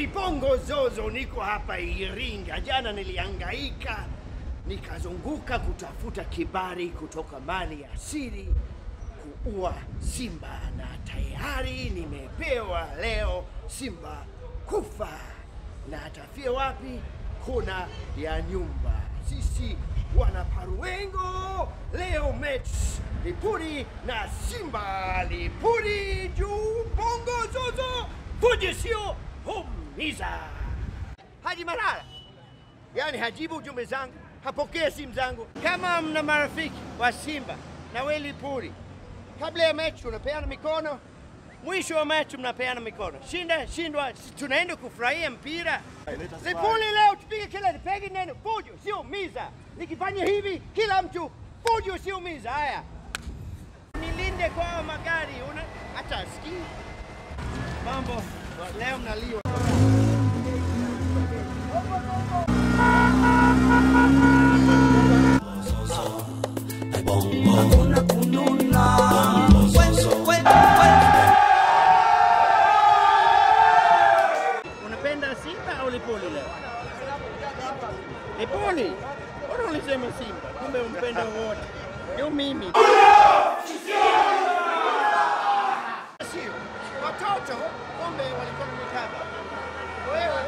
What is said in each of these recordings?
Mimi Bongo Zozo niko hapa Iringa. Jana nilihangaika nikazunguka kutafuta kibali kutoka mali ya asili kuua simba, na tayari nimepewa leo simba kufa, na atafia wapi? Kuna ya nyumba. Sisi wana Paruengo leo mechi Lipuli na Simba. Lipuli juu, Bongo Zozo fuji sio humiza. Haji Manara yani hajibu ujumbe zangu, hapokee simu zangu. Kama mna marafiki wa Simba na we Lipuli, kabla ya mechi unapeana mikono, mwisho wa mechi mnapeana mikono. Shinda shindwa, si tunaenda kufurahia mpira. Lipuli leo tupige kelele, pege neno fujo, sio miza. Nikifanya hivi, kila mtu fujo, sio miza. Haya, nilinde kwa magari, una hata sikii mambo leo mnaliwa. Hakuna kununa. We- we- we- Unapenda Simba au Lipuli leo? Lipuli? Mbona ulisema Simba? Kumbe umpenda wote. Ndio mimi. Sio. Watoto kumbe walikuwa na mikaba. Wewe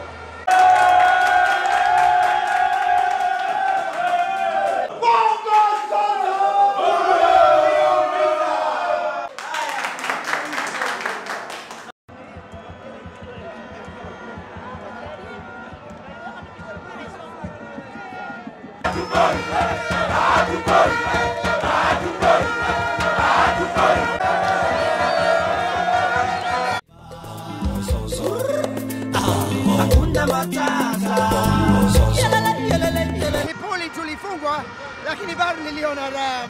Hakuna matata. Yelele, yelele, yelele. Lipuli tulifungwa lakini bado niliona raha.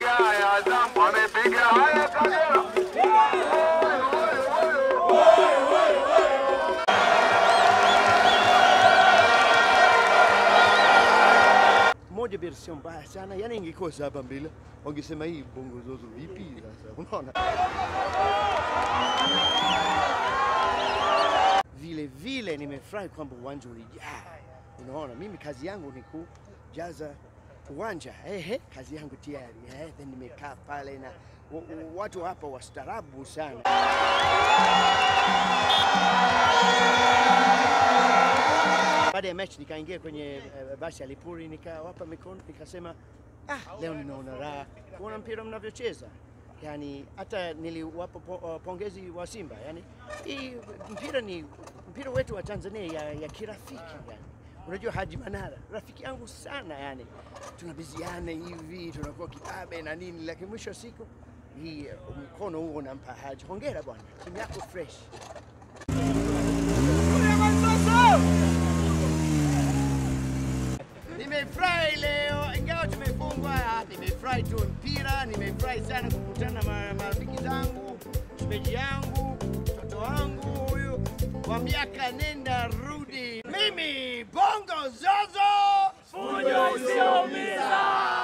moja version mbaya sana, yani ingekuwa saba mbili, wangesema hii bongo zozo vipi sasa, unaona? Vile vile nimefurahi kwamba uwanja ulijaa, unaona, mimi kazi yangu ni kujaza uwanja ehe, kazi yangu tayari eh, then nimekaa pale na wa- wa- watu hapa wastaarabu sana. Baada ya mechi nikaingia kwenye uh, basi ya Lipuli nikawapa mikono nikasema, ah, leo ninaona raha kuona mpira mnavyocheza. Yani hata niliwapa po, uh, pongezi wa Simba. Yani hii mpira ni mpira wetu wa Tanzania ya, ya kirafiki yani. Unajua Haji Manara rafiki yangu sana yani, tunabiziana hivi tunakuwa kibabe na nini, lakini mwisho wa siku hii uh, mkono huo unampa Haji. Hongera bwana, timu yako fresh. Nimefurahi leo ingawa tumefungwa, ah, nimefurahi tu mpira, nimefurahi sana kukutana na ma- marafiki zangu, shemeji yangu, mtoto wangu huyu wa miaka nenda rudi. Mimi Bongo Zozo, fujo usioumiza.